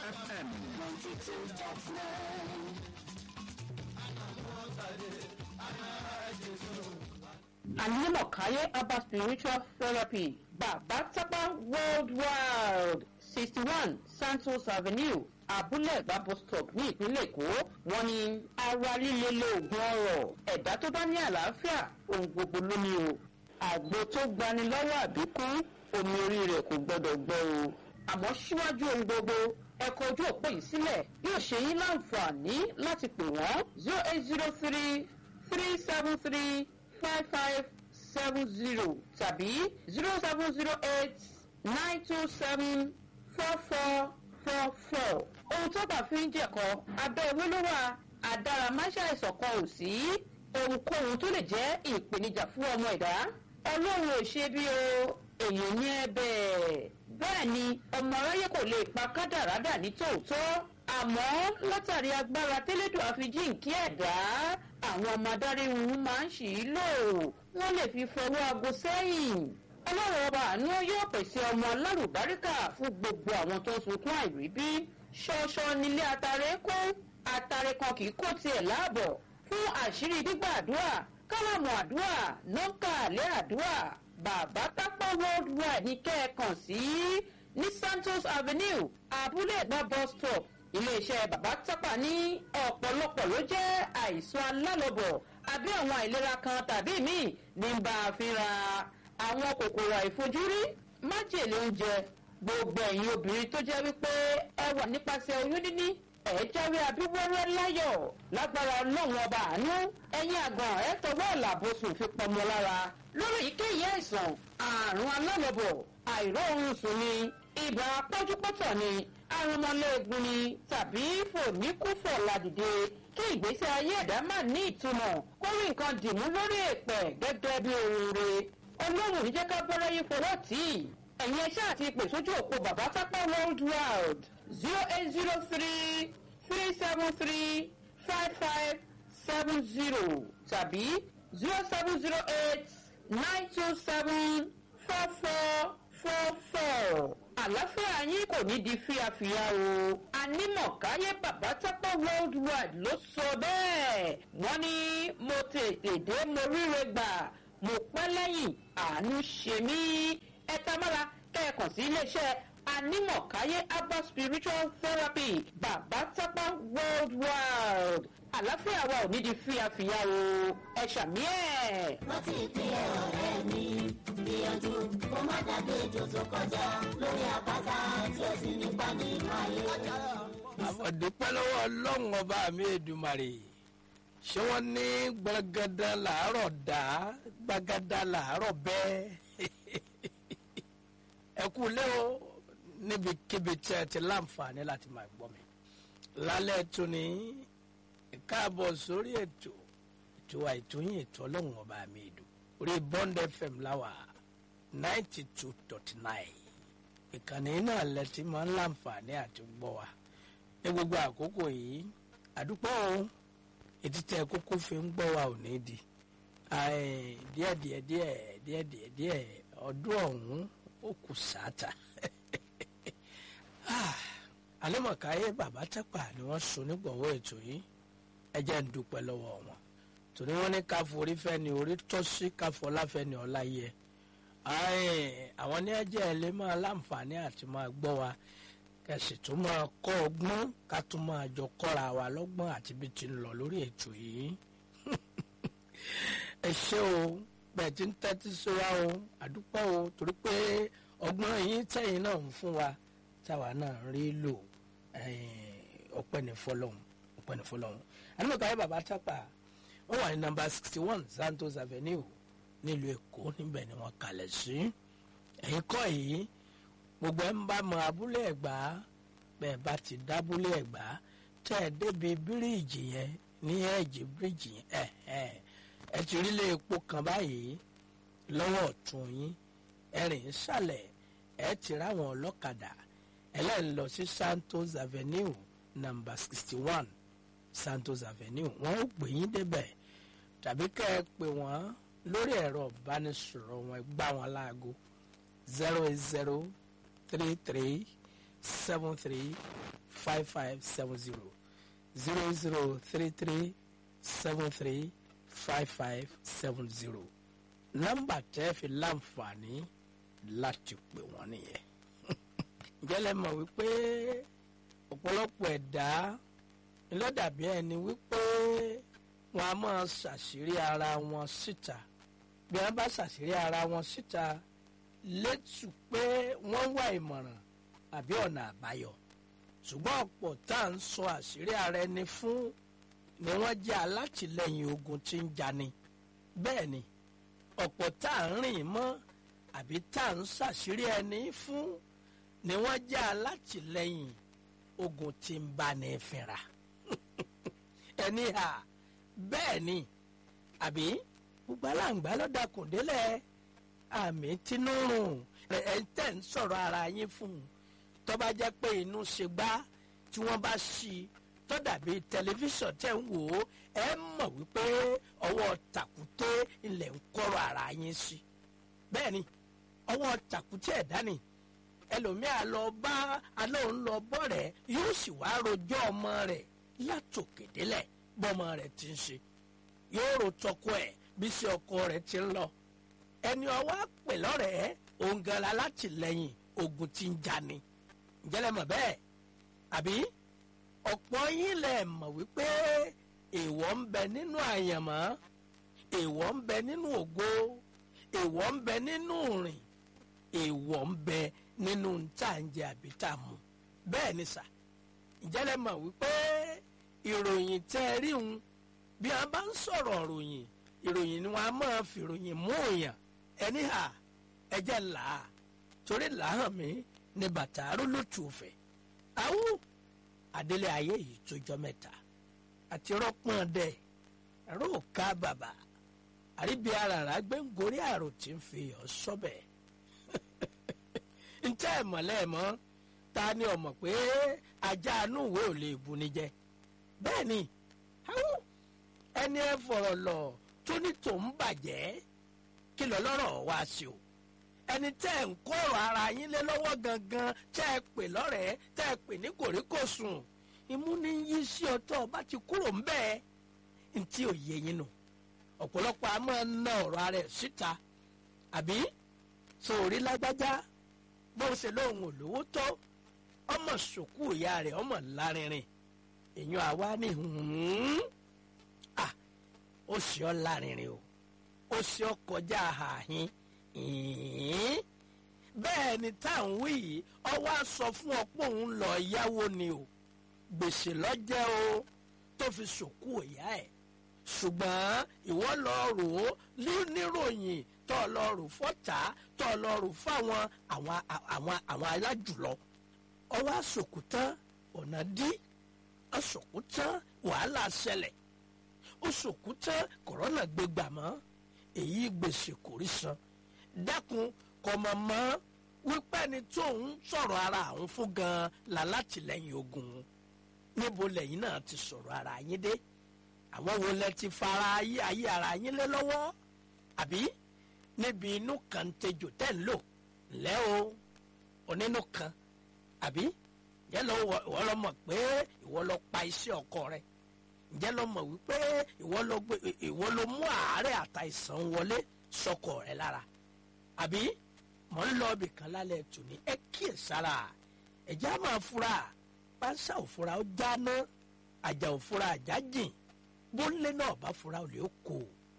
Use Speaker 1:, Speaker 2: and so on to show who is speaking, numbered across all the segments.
Speaker 1: FM.
Speaker 2: Animokaye Abba Spiritual Therapy Bàbá Tápá Worldwide sixty one Santos Avenue Abúlé Ẹ̀gbá bus stop ní ìpínlẹ̀ Èkó wọ́n ní ara líle lóògùn ọrọ̀ ẹ̀dá tó bá ní àlàáfíà ohun gbogbo ló ní o àgbo tó gbani lọ́wọ́ àbíkú omi orí rẹ̀ kò gbọ́dọ̀ gbọ́ o àmọ́ síwájú ohun gbogbo ẹ̀kọ́ ojú òpó yìí sílẹ̀ yóò ṣe yín láǹfààní láti pè wọ́n zero eight zero three three seven three five five seven zero tàbí zero seven zero eight nine two seven four four four four. ohun tó bá fi ń jẹ̀kọ́ abẹ́ ewé ló wà àdáramáṣá ìṣọ̀kan ò sí ohunkóhun tó lè jẹ́ ìpèníjà fún ọmọ ẹ̀dá ọlọ́run ò ṣe bí o èèyàn ní ẹ bẹ́ẹ̀ bẹ́ẹ̀ ni ọmọ aráyé kò lè pa kádàrádà ní tòótọ́ àmọ́ látàrí agbára tẹ́lẹ̀dọ̀ àfijíǹkí ẹ̀dá àwọn ọmọ adarí wọn máa ń ṣì í lò wọ́n lè fi fọwọ́ aago sẹ́yìn ọlọ́run ọba àánú yóò pèsè ọmọ alárùbáríkà fún gbogbo àwọn tó ń sunkún àìríbí ṣọṣọ nílé atare kú atare kan kì í kó tiẹ̀ láàbọ̀ fún àṣírí gbígbà àdúrà kálámù àdúrà nọ́ńkà àlẹ́ àdúrà bàbá tápá worldwide ní kẹ́ẹ̀kan sí ní santos avenue abúlé ẹ̀gbá bus stop iléeṣẹ́ bàbá tápà ní ọ̀pọ̀lọpọ̀ ló jẹ́ àìsàn alálọ́bọ̀ àbí àwọn àìlera kan tàbí míì ní bá a fínra àwọn kòkòrò àìfojúrí májèlé oúnjẹ gbogbo ẹ̀yin obìnrin tó jẹ́ wípé ẹ wà nípasẹ̀ oyún níní ẹ̀ jáwé abíwẹ́rẹ́ láyọ̀ lágbára ọlọ́run ọba àánú ẹ̀yin àgàn ẹ̀ tọwọ́ ìlàbọ̀sùn fi pọmọ lára lórí èyíkéyìí àìsàn àrùn alálọ́bọ̀ àìró oorun sùn ni ibà pọ́júpọ́tọ̀ ni arúmọléegun ni tàbí fòníkúfọ̀ ládìde kí ìgbésí ayé ẹ̀dá má ní ìtumọ̀ kó rí nǹkan dìmú lórí èpẹ̀ gẹ́gẹ́ bí oore ọlọ́run ní jẹ́ ká bẹ́rẹ́ yí fọwọ́ tì í ẹ̀yin ẹṣẹ́ àti ìpè sójú òpó bàbá tápá world wide zero eight zero three three seven three five five seven zero tàbí zero seven zero eight nine two seven four four four four àlàáfíà yín kò ní di fíafíà o anímọ̀káyé bàbá tápá world wide ló sọ bẹ́ẹ̀ wọ́n ní mo tètè dé mo ríre gbà mo pẹ́ lẹ́yìn àánú ṣe mí ẹ tamara kẹ́ẹ̀kan sí iléeṣẹ́ anímọ̀káyé abba spiritual therapy bàbá tápá worldwide àlàáfíà wa ò ní di fíafíà o ẹ ṣàmì ẹ̀.
Speaker 3: rántí ìpínlẹ̀ ọ̀rẹ́ mi gbìyànjú kó má dàgbé ejò tó kọjá lórí àpáta tí ó sì nípa nínú ayé.
Speaker 4: àfọ̀dúpẹ́ lọ́wọ́ ọlọ́run ọba mi èdùmàrè ṣé wọ́n ní gbàgádà làárọ̀ dá gbàgádà làárọ̀ bẹ́ẹ̀ ẹ kú lé o níbikíbi tí ẹ ti láǹfààní láti máa gbọ́ mi lálẹ́ tó ní káàbọ̀ sórí ètò ètò àìtóyìn ètò ọlọ́run ọba mi èdù orí bond fm láwà ninety two dot nine ìkànnì náà lẹ ti máa ń láǹfààní àti gbọ́ wa ní gbogbo àkókò yìí àdúpọ̀ o ètí tẹ kókó fi ń gbọ́ wa ò ní di Ai, díẹ̀ díẹ̀ díẹ̀ díẹ̀ díẹ̀ díẹ̀ ọdún ọ̀hún ó kù sáàtà alẹ́mọ̀káyé bàbá tápà ni wọ́n so nígbọ̀wọ́ ètò yìí ẹ jẹ́ ń dúpẹ́ lọ́wọ́ wọn torí wọ́n ní káfọ́ orí fẹ́ ni orí tọ́ sí káfọ́ láfẹ́ ni ọ̀la yẹ àwọn ní ẹjẹ́ ẹ lè máa láǹfààní àti máa gbọ́ wa kẹsì tó máa kọ́ ọgbọ́n ká tó máa jọ kọ́ra wa lọ́gbọ́n àti bí ti ń lọ lórí ètò yìí ẹ ṣé o bẹ́ẹ̀ tí ń tẹ́tí sí wa o àdúpẹ́ o torí pé ọgbọ́n yín tẹ̀yìn náà ń fún wa táwa náà ń rí lò ọpẹ́ ní fọlọ́hún ọpẹ́ ní fọlọ́hún àdúgbò bàbá tápà wọ́n wà ní nọ́mbà sixty one santos avenue nílùú èkó níbẹ̀ ni wọ́n kalẹ̀ sí ẹ̀yìn kọ́ yìí gbogbo ẹ̀ ń bá mọ abúlé ẹ̀gbá bẹ́ẹ̀ bá ti dábúlé ẹ̀gbá tẹ́ ẹ débi bíríìjì yẹn ní ẹ̀jẹ̀ bíríìjì yẹn ẹ̀ ẹ̀ ẹ ti rí ilé epo kan báyìí lọ́wọ́ ọ̀tún yín ẹ̀rìn ìsàlẹ̀ ẹ ti ráwọn ọlọ́kadà ẹlẹ́yìn lọ sí santos avenue number sixty one santos avenue wọ́n ó gbé yín débẹ̀ tàbí kẹ́ ẹ pè wọ́n lórí ẹ̀rọ ìbánisọ̀rọ̀ wọn ẹ gbá wọn láago zero eight zero three three seven three five five seven zero zero zero three three seven three five five seven zero nọ́mbà tẹ́ fi láǹfààní láti pè wọ́n nìyẹn jẹ́lẹ̀ mọ̀ wípé ọ̀pọ̀lọpọ̀ ẹ̀dá ńlọ́dàbí ẹni wípé wọn a máa ṣàṣírí ara wọn síta bí wọn bá ṣàṣírí ara wọn síta létù pé wọ́n wá ìmọ̀ràn àbí ọ̀nà àbáyọ ṣùgbọ́n ọ̀pọ̀ tá à ń sọ àṣírí ara ẹni fún ni wọ́n jẹ́ alátìlẹyìn ogun tí ń jani bẹ́ẹ̀ ni ọ̀pọ̀ tá à ń rìn mọ́ àbí tá à ń ṣàṣírí ẹni fún ni wọ́n jẹ́ alátìlẹyìn ogun tí ń bá ní fínra ẹni hà bẹ́ẹ̀ ni àbí gbogbo aláǹgbá ló dakùn délẹ̀ àmì tínúrùn ẹ̀ ń tẹ̀ ń sọ̀rọ̀ ara yín fún un tó bá jẹ́ pé inú ṣe gbá tí wọ́n bá ṣí i tó dàbí tẹlifíṣàn tẹ̀ ń wò ó ẹ mọ̀ wípé ọwọ́ tàkúté ilẹ̀ ń kọ́rọ̀ ara yín sí bẹ́ẹ̀ ni ọwọ́ tàkúté ẹ̀dá ni ẹlòmíà lọ bá alóhùn lọ bọ́ rẹ̀ yóò sì wá rojọ́ ọmọ rẹ̀ látòkè délẹ̀ bọ́mọ rẹ̀ ti ń ṣe yóò ro tọkọ ẹ̀ bí sí ọkọ rẹ̀ ti ń lọ ẹni ọwọ́ àpè lọ́rẹ̀ẹ́ òǹgànlá látìlẹ́yìn ogun ti ń jani ǹjẹ́lẹ̀ mọ̀ bẹ́ẹ̀ àbí ọ̀pọ̀ yín lẹ̀ mọ̀ wípé èèwọ̀ ń bẹ nínú àyànmọ́ èèwọ̀ ń bẹ nínú ògo èèwọ̀ ń bẹ nínú rìn èèwọ̀ ń bẹ nínú ntàǹjẹ àbí tààmù bẹ́ẹ̀ ni sà ǹjẹ́lẹ̀ mọ̀ wípé ìròyìn tẹ́ ẹ rí un bí a bá ń sọ̀rọ̀ ròyìn ìròyìn ni wọ́n á máa fi ìròyìn mú òyàn ẹni hà ẹjẹ́ là á torí làáhàn mi ní bàtà arólótù òfẹ́ awú adélé ayé yìí tó jọ mẹ́ta àti rọ́pọ̀n dẹ̀ ẹ̀rọ òka bàbà àríbi aràrá gbẹ̀ngórí àrò tí ń fi ọ̀ sọ́bẹ̀ ntẹ́ ẹ̀ mọ̀lẹ́ ẹ̀ mọ́ ta ni ọmọ pé ajá inú ìwé ò lè bu ni jẹ bẹ́ẹ̀ ni awú ẹni ẹ fọ̀rọ̀ lọ tó ní tòun bàjẹ́ kí lọ lọ́rọ̀ wá sí o ẹni tẹ́ ẹ̀ ń kọ́rọ̀ ara yín lé lọ́wọ́ gangan tẹ́ ẹ pè lọ́rẹ̀ẹ́ tẹ́ ẹ pè ní kòríkòsùn imú ní yí sí ọtọ́ ọba ti kúrò ń bẹ́ẹ̀ ntí ò yé yín nù ọ̀pọ̀lọpọ̀ a máa ń ná ọ̀rọ̀ ara ẹ̀ síta àbí sórí lágbájá bó ṣe lóun ò lówó tó ọmọ sòkú ìyá rẹ̀ ọmọ lárinrin èèyàn àwa ní hùn ah ó sì ọ́ lárinrin o ó sì ọ́ kọjá àhàhín ìhín bẹ́ẹ̀ ni táwọn wí yìí ọwọ́ á sọ fún ọ pé òun lọ yáwó ni o gbèsè lọ́jẹ́ o tó fi sòkú ìyá ẹ̀ ṣùgbọ́n ìwọ lọ rò ó níròyìn tó lọ rò fọ́tà tó lọ rò fáwọn àwọn àwọn àwọn alájùlọ ọwọ́ àsòkù tán ọ̀nà dí àsòkù tán wàhálà ṣẹlẹ̀ ó sòkù tán kòrónà gbégbà mọ́ èyí gbèsè kò rí san dákun kọmọ mọ wípé ẹni tó ń sọ̀rọ̀ ara àwọn fún gan la látìlẹ́yìn ogun níbo lẹ́yìn náà ti sọ̀rọ̀ ara yín dé àwọn wo lẹ ti fara ayé ayé ara yín lé lọ́wọ́ àbí níbi inú kan tejò tẹ́ ń lò lẹ́ o onínú kan àbí yẹn lọ ìwọ lọ mọ̀ pé ìwọ lọ pa iṣẹ́ ọkọ rẹ ǹjẹ́ lọ mọ̀ wípé ìwọ lọ gbé ìwọ lọ mú àárẹ̀ àtàìsàn wọlé sọkọ rẹ lára àbí mọ̀ ń lọ ibì kan lálẹ́ tòní ẹ kíyè sára ẹ̀jẹ̀ á máa fura pánsá òfura ó jáná àjà òfura àjà jìn bóńlé náà bá fura ò lè kó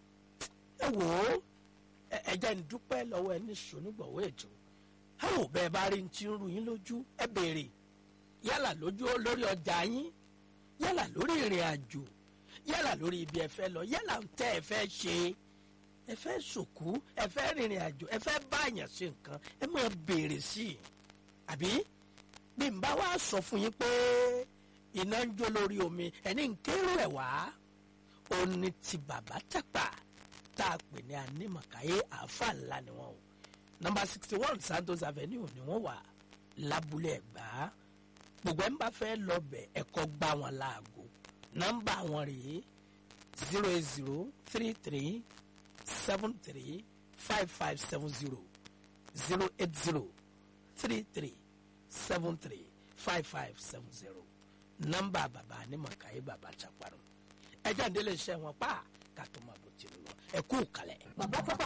Speaker 4: ẹ wò ó ẹ̀jẹ̀ ń dúpẹ́ lọ́wọ́ ẹni sọ́nígbọ̀wọ́ ètò àwọn bẹ́ẹ̀ bá rí ti ń ru yín lójú ẹ béèrè yálà lójú lórí ọjà yín yálà lórí ìrìn àjò yálà lórí ibi ẹ fẹ́ lọ yálà ń tẹ́ ẹ fẹ́ ṣe ẹ fẹ́ sòkú ẹ fẹ́ rìnrìn àjò ẹ fẹ́ báyàn ṣe nǹkan ẹ máa béèrè sí i àbí bí n bá wá sọ fún yín pé iná ń jó lórí omi ẹni ń kérò ẹ̀ wá ó ní ti bàbá tàpá tá a pè ní anímọ̀káyé àáfà ńlá ni wọ́n o nọ́mbà sixty one Santos Avenue ni wọ́n wà lábúlé Ẹ̀gbá gbogbo ẹ̀ ń bá fẹ́ lọ bẹ̀ ẹ̀kọ́ gbá wọn láago nọ́mbà wọn rèé zero eight zero three three seven three five five seven zero zero eight zero three three seven three five five seven zero nọ́mbà bàbá anímọ̀káyé bàbá chaparun ẹjọ́ ìdílé iṣẹ́ wọn pa ká tó máa bó ti lọ ẹ kú kalẹ̀.
Speaker 3: bàbá tápà